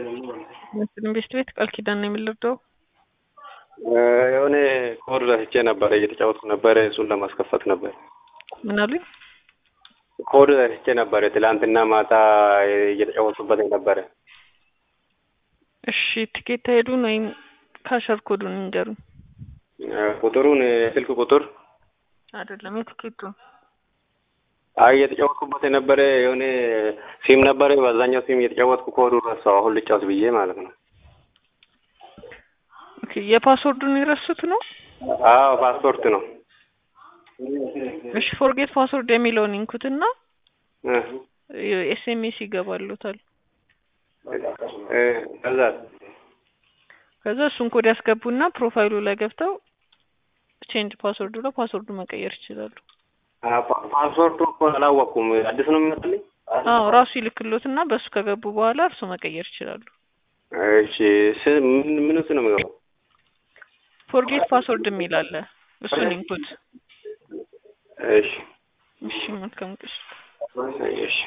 ኢንቨስት ቤት ቃል ኪዳን ነው የምንለብደው። የሆነ ኮድ ረስቼ ነበረ እየተጫወትኩ ነበረ። እሱን ለማስከፈት ነበር። ምን አሉኝ? ኮድ ረስቼ ነበረ ትላንትና ማታ እየተጫወትኩበት ነበረ። እሺ ትኬት ሄዱን ወይም ካሸር ኮዱን እንገሩኝ። ቁጥሩን የስልክ ቁጥር አይደለም የትኬቱን አይ እየተጫወትኩበት የነበረ የሆነ ሲም ነበረ። በዛኛው ሲም እየተጫወትኩ ኮዱ ረሳው። አሁን ልጫወት ብዬ ማለት ነው። ኦኬ የፓስወርዱን የረሱት ነው? አዎ ፓስፖርት ነው። እሺ ፎርጌት ፓስወርድ የሚለውን ይንኩትና ኤስኤምኤስ ይገባሉታል። ከዛ ከዛ እሱን ኮድ ያስገቡና ፕሮፋይሉ ላይ ገብተው ቼንጅ ፓስወርድ ብለው ፓስወርዱ መቀየር ይችላሉ። ፓስወርዱ እኮ አላወቅኩም። አዲስ ነው የሚመስለኝ። አዎ ራሱ ይልክሎትና በእሱ ከገቡ በኋላ እርሱ መቀየር ይችላሉ። እሺ ምን ምን ውስጥ ነው የሚገባው? ፎርጌት ፓስወርድ የሚል አለ። እሱን ኢንፑት። እሺ እሺ መልካም ቀን። እሺ